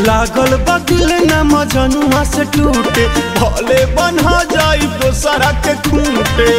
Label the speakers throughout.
Speaker 1: लागल बदिल न मजनुआ से टूटे भले बन्हा जाई दोसरा के खूंटे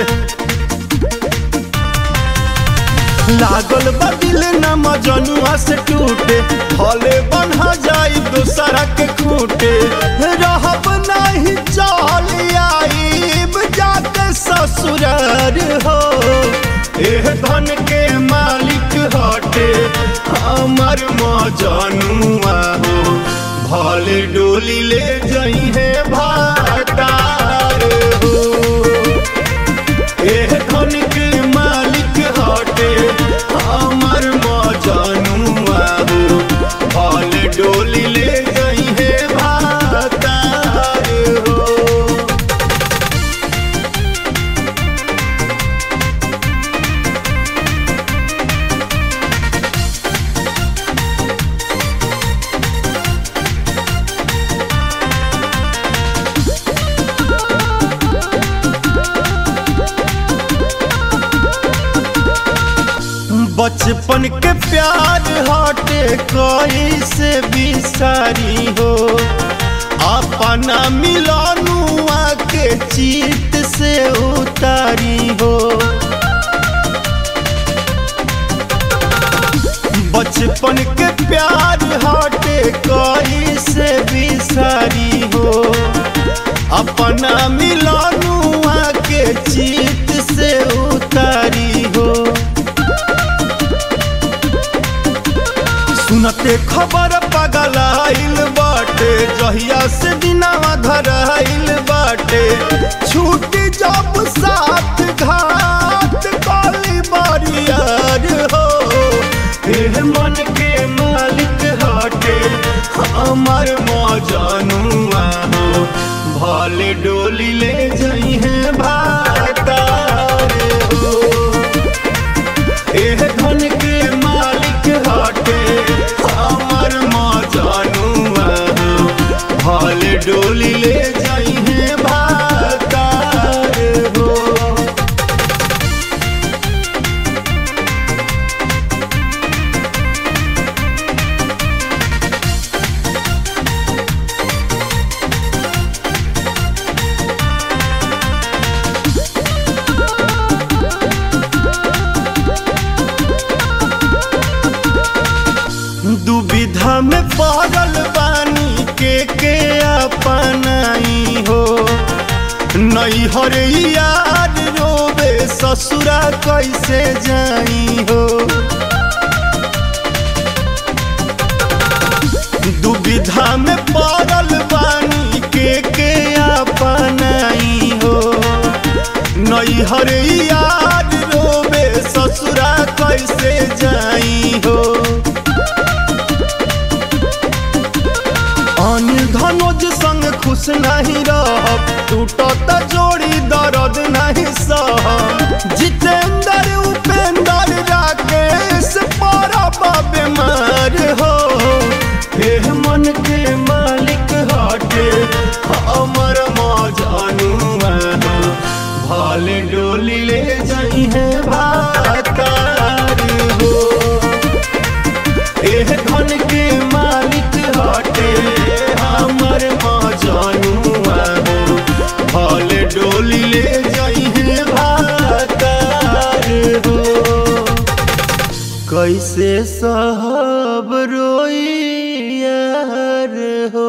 Speaker 1: लागल बदिल न मजनुआ से टूटे भले बन्हा जाई दोसरा के खूंटे रहब नहीं चल आईब जाके ससुरार हो एह धन के मालिक हटे हमर मजनुआ हो भले डोली ले जई है भातार हो एह धन के मालिक हटे हमर मजनुआ हो भले डोली ले जई है भातार हो बचपन के प्यार हटे कोई से बिसारी हो अपना मिलनुआ के चित से उतारी हो बचपन के प्यार हटे कोई से बिसारी हो अपना मिलनुआ के चित से उतारी हो सुनते खबर पगलाइल बाटे जहिया से दिनावा धराइल बाटे छूटी जब साथ घाट काली बारियार हो फिर मन के मालिक हटे हमर मजनुआ हो भले डोली ले जई है भातार हो एह धन के मालिक हटे हमर मजनुआ हो भले डोली ले जाई है भातार हो दुविधा में पड़ल बानी के के अपनाई हो नैहर यार रोवे ससुरा कैसे जाई हो दुविधा में पड़ल बानी के के अपनाई हो नैहर यार रोवे ससुरा कैसे जाई हो अनिल धनोज संग खुश नहीं रहब टूटत जोड़ी दर्द नहीं सहब जितेंद्र उपेंद्र राकेश परब बीमार हो एह मन के मालिक हटे हमर मजनुआ हो भले डोली ले जाई है भातार हो एह धन के मालिक हटे हमर मजनुआ हो भले डोली ले जाई है भातार हो कैसे सहब रोई यार हो